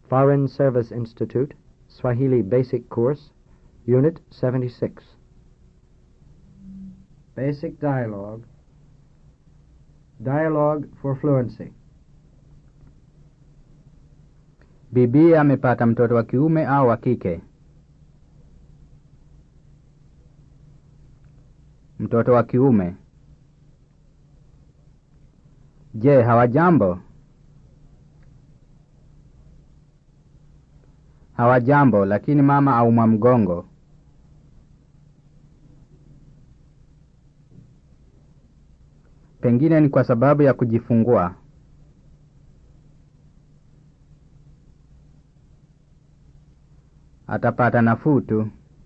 Foreign Service Institute, Swahili Basic Course, Unit 76. Basic Dialogue. Dialogue for Fluency. Bibi amepata mtoto wa kiume au wa kike? Mtoto wa kiume. Je, hawajambo? Hawajambo, lakini mama aumwa mgongo. Pengine ni kwa sababu ya kujifungua. Atapata nafuu tu.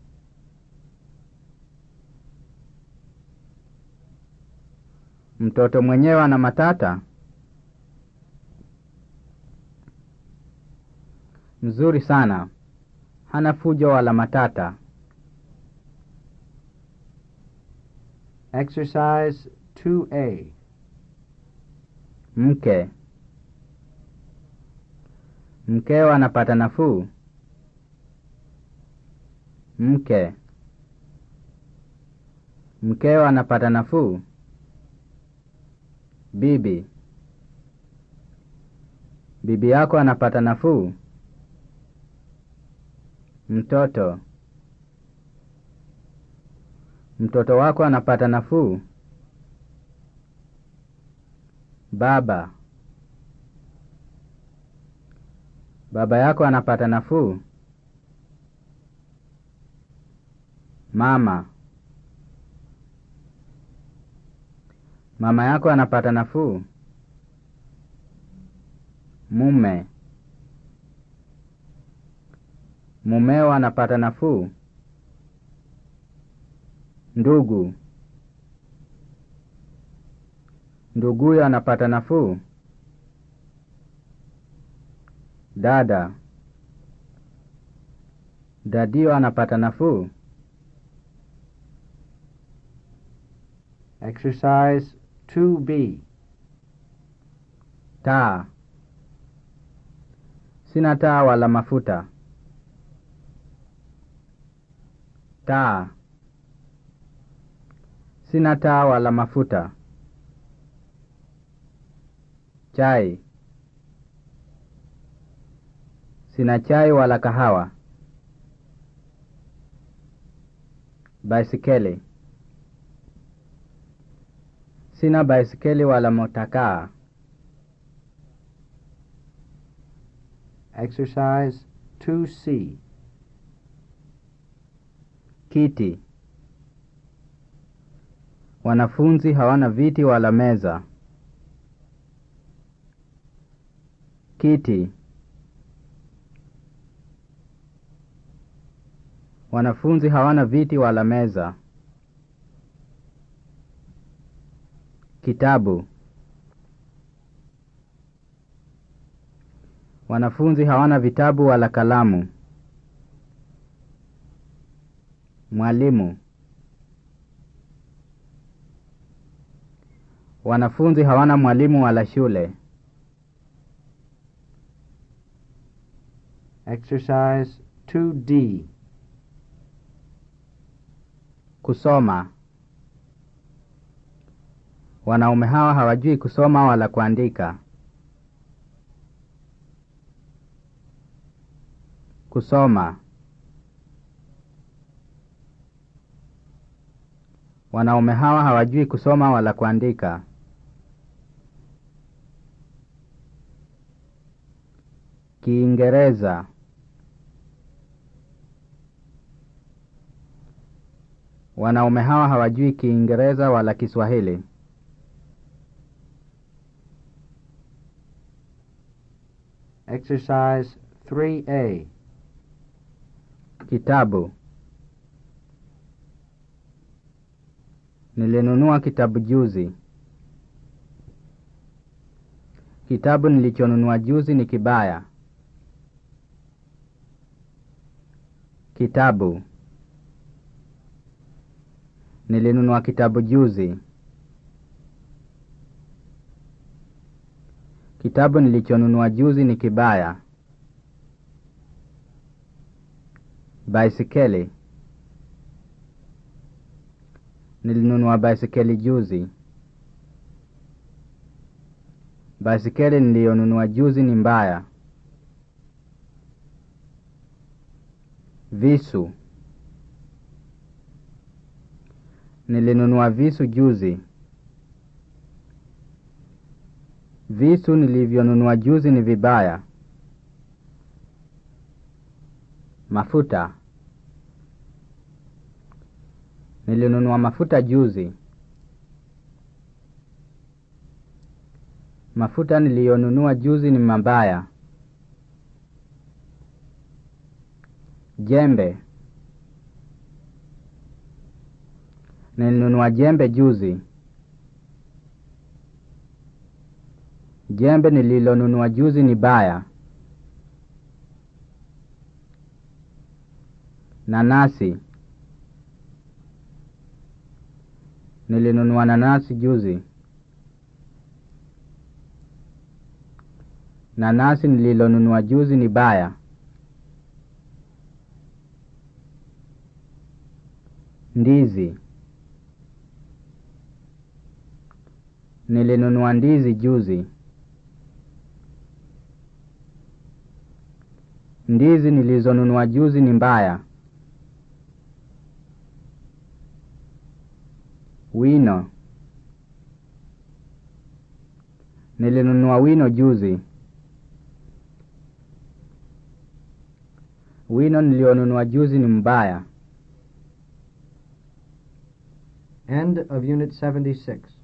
Mtoto mwenyewe ana matata? Mzuri sana. Hana fujo wala matata. Exercise 2A. Mke. Mkeo anapata nafuu? Mke. Mkeo anapata nafuu? Bibi. Bibi yako anapata nafuu? Mtoto. Mtoto wako anapata nafuu? Baba. Baba yako anapata nafuu? Mama. Mama yako anapata nafuu? Mume. Mumeo anapata nafuu? Ndugu. Nduguyo anapata nafuu? Dada. Dadio anapata nafuu? Exercise 2B. Taa. Sina taa wala mafuta. Taa. Sina taa wala mafuta. Chai. Sina chai wala kahawa. Baisikeli. Sina baisikeli wala motakaa. Exercise 2C. Kiti. Wanafunzi hawana viti wala meza. Kiti. Wanafunzi hawana viti wala meza. Kitabu. Wanafunzi hawana vitabu wala kalamu. Mwalimu. Wanafunzi hawana mwalimu wala shule. Exercise 2D. Kusoma. Wanaume hawa hawajui kusoma wala kuandika. Kusoma. Wanaume hawa hawajui kusoma wala kuandika. Kiingereza. Wanaume hawa hawajui Kiingereza wala Kiswahili. Exercise 3A. Kitabu. Nilinunua kitabu juzi. Kitabu nilichonunua juzi ni kibaya. Kitabu. Nilinunua kitabu juzi. Kitabu nilichonunua juzi ni kibaya. Baisikeli. Nilinunua baisikeli juzi. Baisikeli niliyonunua juzi ni mbaya. Visu. Nilinunua visu juzi. Visu nilivyonunua juzi ni vibaya. Mafuta. Nilinunua mafuta juzi. Mafuta niliyonunua juzi ni mabaya. Jembe. Nilinunua jembe juzi. Jembe nililonunua juzi ni baya. Nanasi. Nilinunua nanasi juzi. Nanasi nililonunua juzi ni baya. Ndizi. Nilinunua ndizi juzi. Ndizi nilizonunua juzi ni mbaya. Wino. Nilinunua wino juzi. Wino nilionunua juzi ni mbaya. End of Unit 76.